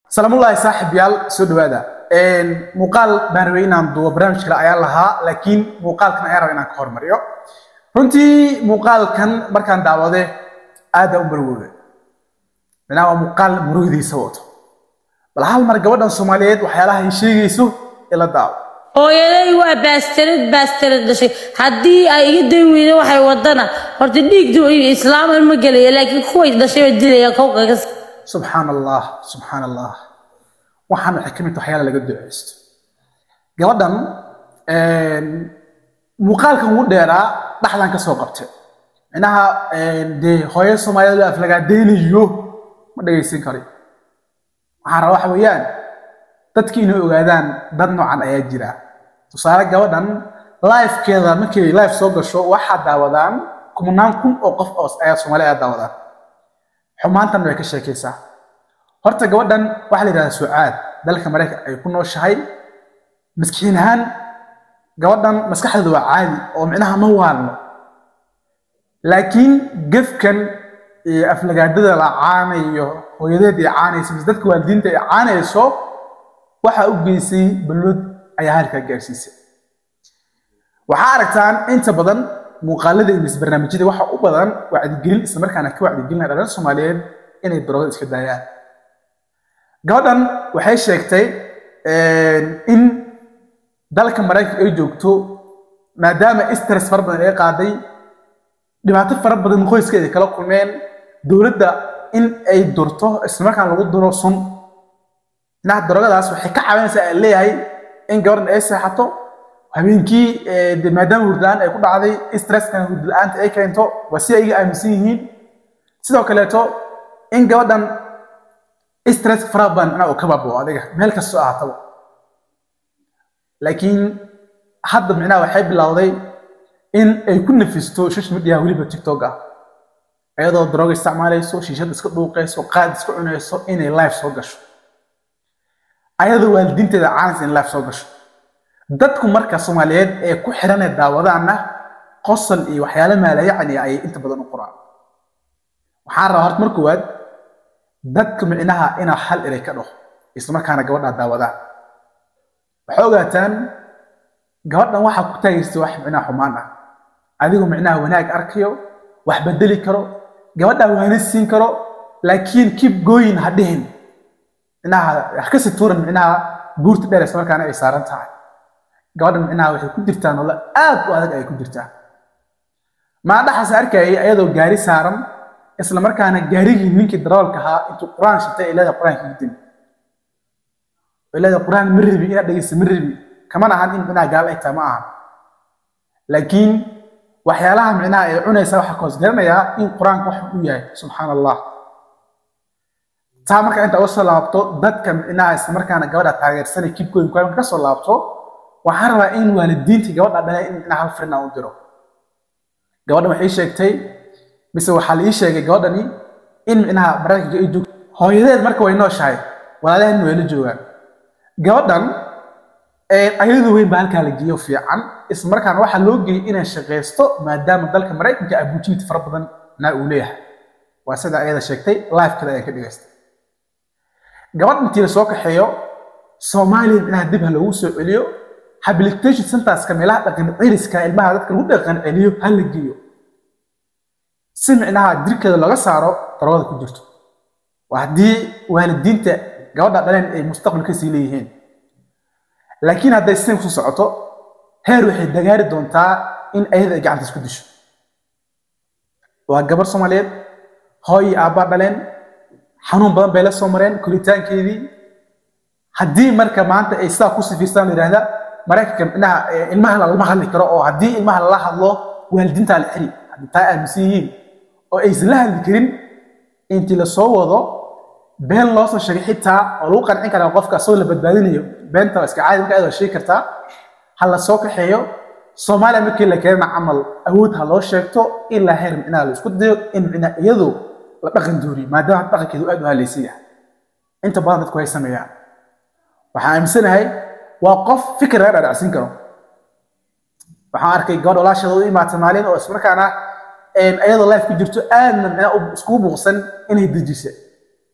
salaamullaahi saaxiibyaal soo dhawaada muuqaal baan rabay inaan duubo barnaamij kale ayaan lahaa laakiin muuqaalkan ayaan raba inaan ka hormariyo runtii muuqaalkan markaan daawade aad baan u marwooda minaa waa muuqaal murugdiisa wato bal hal mar gabadhan soomaaliyeed waxyaalaha ay sheegayso ila daawo hooyaday waa baastarid baastarid dhashay haddii ay iga dayn weyda waxay wadana horta dhiigdu islaaman ma gelaya laakiin kuway dhashay baa dilaya kowkaga subxaan allah subxaan allah waxaan waxay ka mid tahay waxyaala laga duceysto gabadhan muuqaalkan ugu dheeraa dhaxdan ka soo qabtay minaha dee hooyo soomaaliyeed af lagaa deynayo ma dhegaysan kari waxaan rabaa waxa weeyaan dadki inay ogaadaan dad noocan ayaa jira tusaale gabadhan lifekeeda markay life soo gasho waxaa daawadaan kumanaan kun oo qof oo ayaa soomaali ayaa daawadaan xumaantan way ka sheekaysaa horta gabadhan waxaa la yidhahdaa sucaad dalka maraykan ay ku nooshahay maskixiin ahaan gabadhan maskaxdeedu waa caadi oo micnaha ma waalno laakiin gefkan iyo aflagaadada la caanayo hooyadeed ay caanayso mise dadka waalidiinta ay caanayso waxaa u geysay ballood ayaa halkaa gaarsiisay waxaa aragtaan inta badan muuqaalada iyo misbarnaamijyada waxa u badan wacdigelin islamarkaana ka wacdigelinaya dhalin soomaaliyeed inay daroogada iska daayaan gabadhan waxay sheegtay in dalka maraykanka ay joogto maadaama stress fara badan ay qaaday dhibaato fara badan qoyskeeda kala kulmeen dowladda in ay durto islamarkaana lagu duro sun inaha daroogadaas waxay ka caawinaysaa aan leeyahay in gabadhan ay seexato habeenkii maadaama hurda-aan ay ku dhacday stresskan hurda-aanta ay keento waa si ay iga aaminsan yihiin sidoo kaleeto in gabadhan stress fara badan inaa uu ka baabao adiga meel kastoo ahaataba laakiin hadda micnaha waxay bilowday in ay ku nafisto social media weliba tiktok ah iyadoo darooga isticmaalayso shiishad iska dhuuqayso qaad iska cunayso inay live soo gasho ayadoo waalidiinteeda caanaysa in live soo gasho dadku marka soomaaliyeed ee ku xiran ee daawadaana qosol iyo waxyaalo maalayacni ayay inta badan u qoraan waxaan rabaa horta mar koowaad dadka micnaha inaa hal eray ka dhaho islamarkaana gabadhaa daawadaan waxay ogaataan gabadhan waxaa ku taagaysta wax micnaha xumaan ah adigu micnaha wanaag arkayo wax bedeli karo gabadhaa waana siin karo laakiin kib gooyin ha dhihin micnaha wax ka situuran micnaha buurta dheer islamarkaana ay saaran tahay gabadhan micnaha waxay ku jirtaa nolol aad u adag ay ku jirtaa maadhaxaas arkayay ayadoo gaari saaran isla markaana gaarigii ninkii daroolka ahaa intuu qur-aan shitay ay leedahay qur-aanka gudin ay leedahay qur-aan ma rabi inaad dhegeysa ma rabi kamana ahan in micnaha gaal ay tahay ma aha laakiin waxyaalaha micnaha ay cunaysa waxaa koos garanayaa in qur-aanka wax u yahay subxaan allah taa marka inta uga soo laabto dadka micnaha isla markaana gabadha taageersanay kibkooyin qur-aanka ka soo laabto waxaan rabaa in waalidiintii gabadha dhalay in micnaha hal firin aan u diro gabadhan waxay sheegtay mise waxaa la ii sheegay gabadhani in micnaha maraykanka ay joogto hooyadeed marka way nooshahay walaalaheenna way la joogaan gabadhan ayadu weyn baa halkaa la geeyo fiican islamarkaana waxaa loo geeyey inay shaqaysto maadaama dalka maraykanka abuujimid fara badan naa uu leeyahay waa sida ayada sheegtay lifekada ayaan ka dhigaystay gabadh intii la soo kaxeeyo soomaaliya micnaha dib ha loogu soo celiyo habilitation centerska meelaha dhaqan ciriska ilmaha dadka lagu dhaqan celiyo ha la geeyo si micnaha jirkeeda looga saaro daroogada ku jirto waa haddii waalidiinta gabadha dhaleen ay mustaqbal kasii leeyihiin laakiin hadday sin kusoo socoto heer waxay dagaari doontaa in ayada ay gacanta isku disho waa gabar soomaaliyeed hooy iyo aabbaa dhaleen xanuun badan bay la soo mareen koritaankeedii haddii marka maanta ay sidaa ku sifiirstaan la yidhahda maraykanka micnaha ilmaha lama hadli karo oo haddii ilmaha lala hadlo waalidiintaa la xiri haddii taa aaminsan yihiin oo aysan la hadli karin intii lasoo wado been loo soo sheegay xitaa oo lagu qancin karaa qofka asagoo la badbaadinayo beenta waa iska caadi marka ayadoo sheegi kartaa ha la soo kaxeeyo soomaaliya markii la keenana camal awood ha loo sheegto ilaa heer micnaha la isku dayo in micnaha iyadu la dhaqan dooriyo maadaama dhaqankeedu aad u halaysan yahay inta badan dadku way sameeyaan waxaan aaminsanahay waa qof fikir laga dhadhacsin karo waxaan arkay gabadh walaasheeda u imaatay maalin oo ismarkaana iyadoo life ku jirto aadna micnaha iskugu buuqsan inay dejisa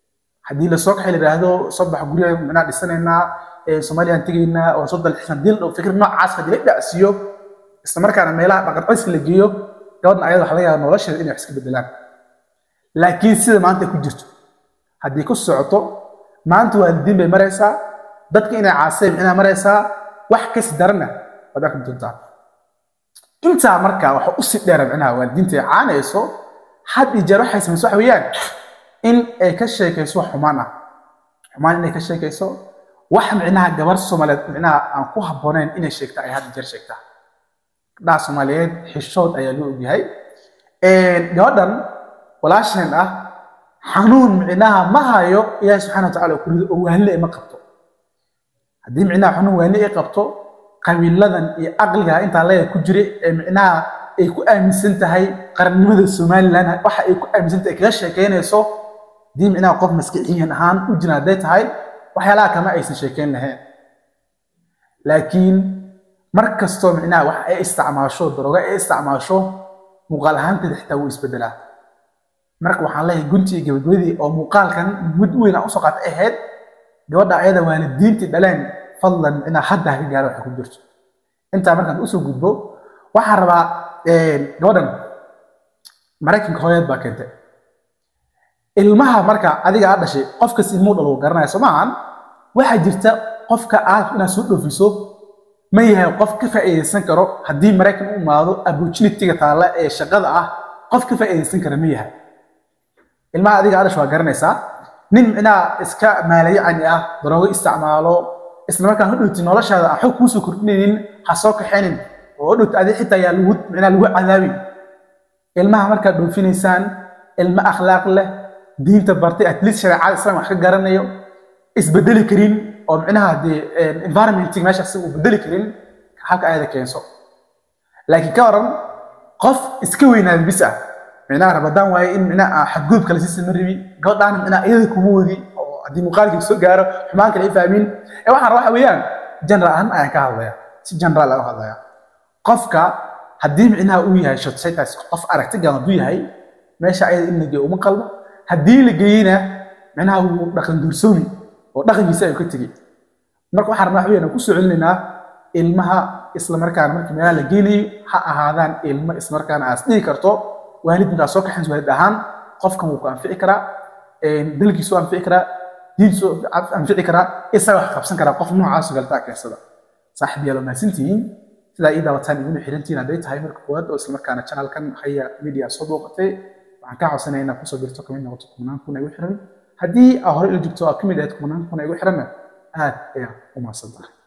haddii lasoo kaxay la yidhaahdo soo bax guryaha micnaha dhisanaynaa soomaaliyaan tegaynaa oo soo dalxiisna dil dhow fikir noocaas haddii la dhacsiiyo isla markaana meelaha dhaqan codska la geeyo gabadhan ayada waxa laga yaaba nolosheeda inay wax iska bedelaan laakiin sida maanta ku jirto haddii ku socoto maanta waalidiin bay maraysaa dadka inay caaseen micnaha maraysaa wax kasi darana waad arki doontaa intaa markaa waxa usii dheera micnaha waalidiinta ay caanayso had iyo jeer waxay samayso waxa weeyaan in ay ka sheekayso wax xumaan ah xumaan inay ka sheekayso wax micnaha gabar soomaaliyeed micnaha aan ku habboonayn inay sheegta ay had iyo jeer sheegtaa gabdhaha soomaaliyeed xishood ayaa loo ogyahay gabadhan walaasheen ah xanuun micnaha ma hayo ilaahi subxana watacala oo kurido oo waanle ma qabto haddii micnaha xanuun waanle ay qabto qabiiladan iyo aqliga intaa leega ku jira ee micnaha ay ku aaminsan tahay qarannimada somalilan waxa ay ku aaminsan tahay kaga sheekeynayso haddii micnaha qof maskixiyan ahaan u jira hadday tahay waxyaalaha kama aysan sheekeyn lahayn laakiin mar kastoo micnaha wax ay isticmaasho darooga ay isticmaasho muuqaal ahaanteeda xitaa wuu isbedelaa marka waxaan leeyahay guntii gabagabadii oo muuqaalkan mid weyn aan usoo qaata ahayd gabadha ayada waalidiintii dhaleen fadlan micnaha hadda ha ka gaaro waxay ku jirto intaa markaan usoo gudbo waxaan rabaa gabadhan maraykanka hooyad baa keentay ilmaha marka adiga aad dhashay qofkas ilmuu dhalo garanaya soo maahan waxaa jirta qofka aad inaad soo dhoofiso ma yahay qof ka faa'iidaysan karo haddii maraykan u imaado opportunity-ga taalla ee shaqada ah qof ka faa'iidaysan kara ma yahay ilmaha adiga aad dhashay waa garanaysaa nin micnaha iska maalayacani ah daroogo isticmaalo isla markaan hodhowti noloshaada aan xog kuusoo kordhinaynin ha soo kaxaynin oo hodhowti adi xitaa yaa lagu micnaha lagu cadaabin ilmaha markaad dhoofinaysaan ilmo akhlaaq leh diinta bartay at least shareecada islam wax ka garanayo isbedeli karin oo micnaha dee environmentig meesha asiga uu bedeli karin halka ayada keenso laakiin ka waran qof iska weynaada bis ah micnaha rabadaan waaye in micnaha xadgudub kale si sama rabi gabadhaana micnaha iyada kuma wadi oo haddii muuqaalkii soo gaaro xumaan kale ay fahmin ee waxaan rabaa waxa weeyaan general ahaan ayaan ka hadlaya si general aan u hadlaya qofka haddii micnaha uu yahay shotsetas qof aragtigan hadduu yahay meesha ayada in la geeyo uma qalmo haddii la geeyena micnaha wuu dhaqan duursoomi oo dhaqankiisa ayuu ka tegey marka waxaan rabnaa waxweyn ku soo celinaynaa ilmaha isla markaana markii meelaha la geenayo ha ahaadaan ilmo isla markaana aas dhihi karto waalid markaa soo kaxays waalid ahaan qofkan wuu ku anfici karaa dalkiisu anfici karaa diintiisu anfici karaa isaga wax qabsan karaa qof noocaas galtaa keensada saaxiib yaalo mahadsantihiin sidaa ii daawataan iguna xirantihiin hadday tahay marka koowaad oo isla markaana channelkan haya media soo booqatay waxaan kaa codsanaya inaad kusoo birto kamid noqoto kumanaan kun igu xiran haddii aa hore ila joogto aa kamid ahayd kumanaan kun igu xiranna aad ayaa u mahadsan tahay